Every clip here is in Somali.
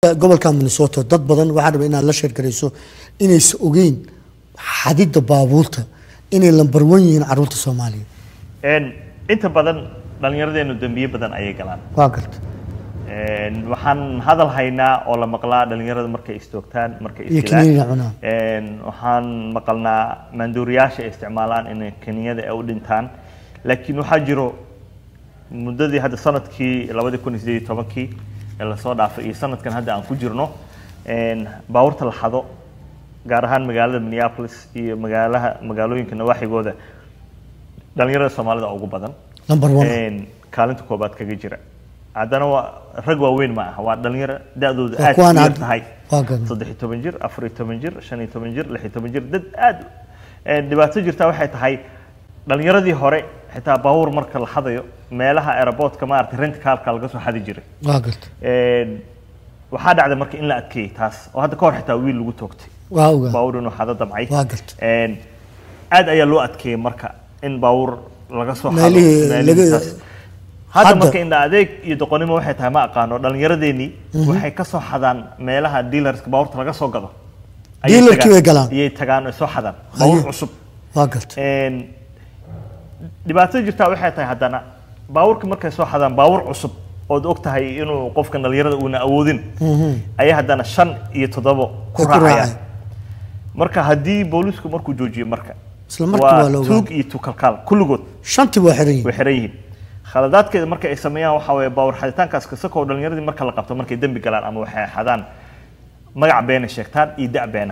gobolka minnesota dad badan waxaa raba inaad la sheergarayso inaysa ogeyn xadidda baabuurta inay lambar wan yihiin caruurta soomaaliya Een, inta badan dhallinyaradeenu dembiye badan ayay galaan waa garta Een, waxaan hadal haynaa oo la maqlaa dhallinyarada markay istoogtaan markay Iyo isdilaan. kiniiniga cunaan. Een, waxaan maqalnaa maanduuriyaasha ay isticmaalaan in kininyada ay u dhintaan laakiin waxaa jiro muddadii hadda sanadkii labadi kun iyo sideed iyo tobankii ee lasoo dhaafay iyo sanadkan hadda aan ku jirno een, baabuurta la xado gaar ahaan magaalada minneapolis iyo magaalaha magaalooyinka nawaaxigooda dhallinyarada soomaalida ugu badan Number one. Een, kaalinta koobaad kaga jira haddana waa rag waaweyn ma aha waa dhalinyaro da-dooda Waa aad kuwaan u yar had- tahay waa gadan. saddex iyo toban jir afar iyo toban jir shan iyo toban jir lix iyo toban jir dad aad een, dhibaato jirta waxay tahay dhalinyaradii hore xitaa baabuur marka la xadayo meelaha aeroportka maaragtay rent kaalka laga soo xadi jiray waa garta Een, waxaa dhacday marka in la adkeeyey taas oo hadda ka hor xitaa wiil lagu toogtay waa ogaa baabuur inuu xado damcay Waa garta. Een, aad ayaa loo adkeeyey marka in baabuur laga soo xado Meelihii meelihii laga- taas. hadda Hadda- marka indha adeeg iyo doqonnimo waxay tahay ma aqaano dhallinyaradeenii waxay ka soo xadaan meelaha dealerska baabuurta laga soo gado Ayay Dealerkii tagaan- way galaan? ayay tagaan oo soo xadaan baabuur Haye. cusub waa garta Een, dhibaatada jirtaa waxay tahay haddana baabuurka markay soo xadaan baabuur cusub ood og tahay inuu qofkan dhallinyarada uuna awoodin ayay haddana shan iyo toddobo ku Ay ku raacayaan raacayaan. marka haddii boolisku markuu joojiyo marka Isla markii waa la ogaanay. tuug iyo tukalkaal kulligood shantii waa xiran yihiin way xiran yihiin khaladaadkeeda marka ay sameeyaan waxaa weeye baawar xaditaankaas kasakoo dhallinyaradii marka la qabto markay dembi galaan ama waxay xadaan magac beena sheegtaan iyo da' beena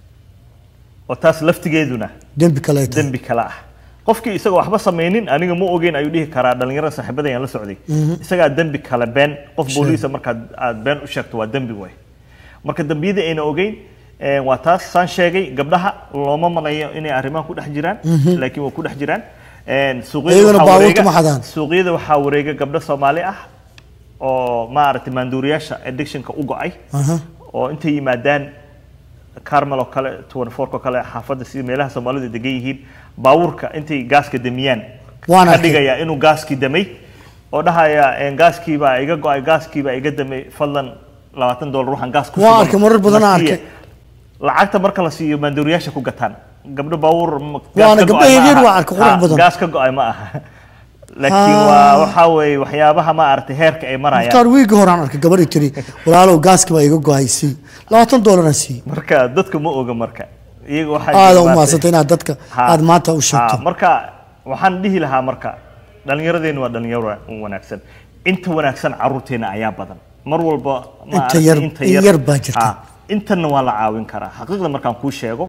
oo taas laftigeeduna dembi kale ay tahay dembi kale ah qofkii isagoo waxba samaynin aniga ma ogeyn ayuu dhihi karaa dhallinyarada saaxiibada ayaan la socday isagaa dembi kale been qof booliisa markaad aad been u sheegto waa dembi way marka dembiyada ayna ogeyn eh, waa taas saan sheegay gabdhaha looma malayo inay arrimaha ku dhex jiraan laakiin waa ku dhex jiraan Eh, suuqyada Iyaguna waxaa baabuurta wareega- ma xadaan. suuqyada waxaa wareega gabdho soomaali ah oo maaragtay maanduuriyaasha addictionka u go-ay Aha. oo intay yimaadaan carmel oo kale 24 oo kale xaafadda sida meelaha soomaalidu degan yihiin baabuurka intay gaaska damiyaan Waan ka arkay. dhigaya inuu gaaskii damay oo dhahaya "Een, gaaskiibaa iga go-ay gaaskiibaa iga damay fadlan labaatan doolar waxaan gaas ku Waan shuban, arkay, marar badan aan na siiya." arkay. lacagta marka la siiyo maanduuriyaasha ku gataan gabdho baabuur ma- gaas Waana ka gabdho go'ay ma yaryar aha. waan arkay, qurux Ha, badan. gaas ka go-ay ma aha laakiin Ah. waa waxaa weeye waxyaabaha ma aragtay heerka ay marayaan mukhtaar wiigi horaan arkay gabadhii tiri walaalow gaaski baa iga go-ay sii labaatan doolaraan sii marka dadka ma oga marka iyaga waxaa aada jira u maaragtay- maadsantay inaad dadka Ha. aada maanta u Ha, sheegto marka waxaan dhihi lahaa marka dhallinyaradeenu waa dhalinyaro wanaagsan inta wanaagsan caruurteena ayaa badan mar walba ma Inta aragtay yar- in yar baa jirta. Ha, intana waa la caawin karaa xaqiiqda markaan kuu sheego